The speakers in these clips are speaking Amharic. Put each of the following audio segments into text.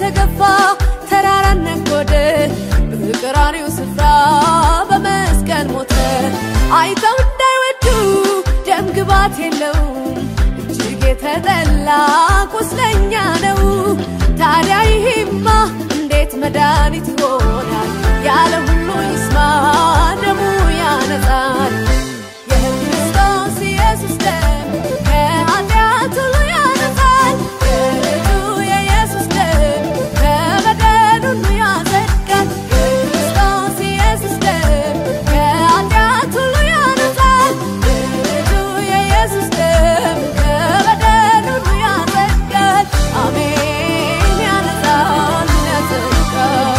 ተገፋ ተራራን ነጎደ በቀራንዮ ስፍራ በመስቀል ሞተ አይተው እንዳይወዱ ደም ግባት የለውም እጅግ የተጠላ ቁስለኛ ነው ታዲያ ይሄማ እንዴት መድኃኒት ይሆናል ያለ ሁሉ ይስማ ደሙ ያነጻል የክርስቶስ ኢየሱስ ደም ከኃጢአት ሁሉ ያነጻል የልጁ የኢየሱስ ደም ከበደል ሁሉ ያጸድቃል የክርስቶስ ኢየሱስ ደም ከኃጢአት ሁሉ ያነጻል የልጁ የኢየሱስ ደም ከበደል ሁሉ ያጸድቃል አሜን ያነጻል ያጸድቃል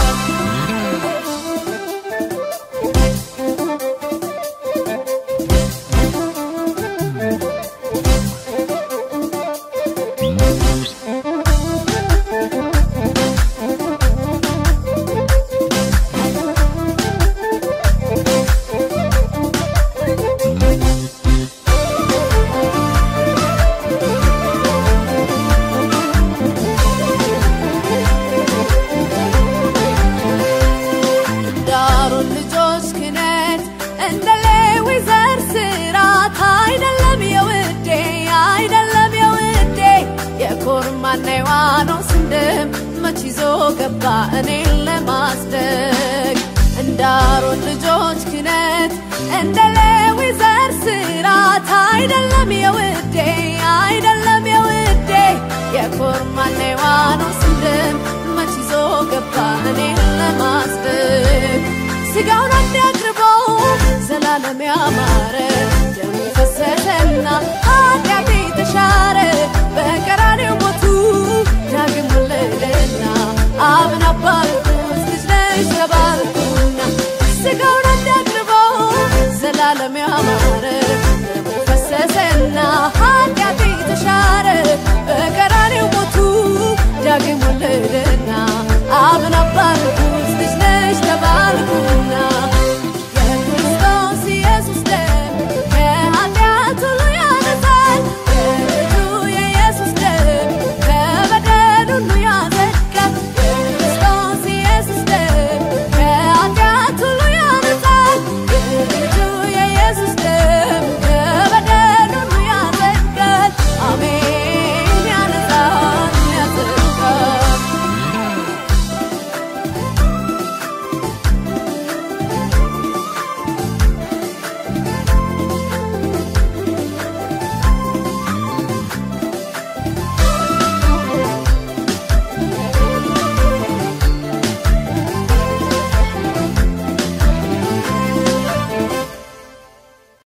ዳሩን ልጆች ክነት እንደ ሌዊ ዘር ስራት አይደለም የውዴ አይደለም የውዴ የኮርማና የዋኖስን ደም መች ይዞ ገባ እኔን ለማስደግ እንዳሮን ልጆች ክነት እንደ ሌዊ ዘር ስራት አይደለም የውዴ አይደለም የውዴ የኮርማና የዋኖስን ደም መች ይዞ ገባ እኔን ለማስደግ ስጋውን አንድ አቅርበው ዘላለም ያማረ ደሙ ፈሰሰና ኃጢአቴ ተሻረ በቀራኔው ሞቱ ዳግም ወለደና አብን አባልኩት ልጅ ነሽ ተባልኩና ስጋውን አንድ አቅርበው ዘላለም ያማረ ደሙ ፈሰሰና ኃጢአቴ ተሻረ በቀራኔው ሞቱ ዳግም ወለደ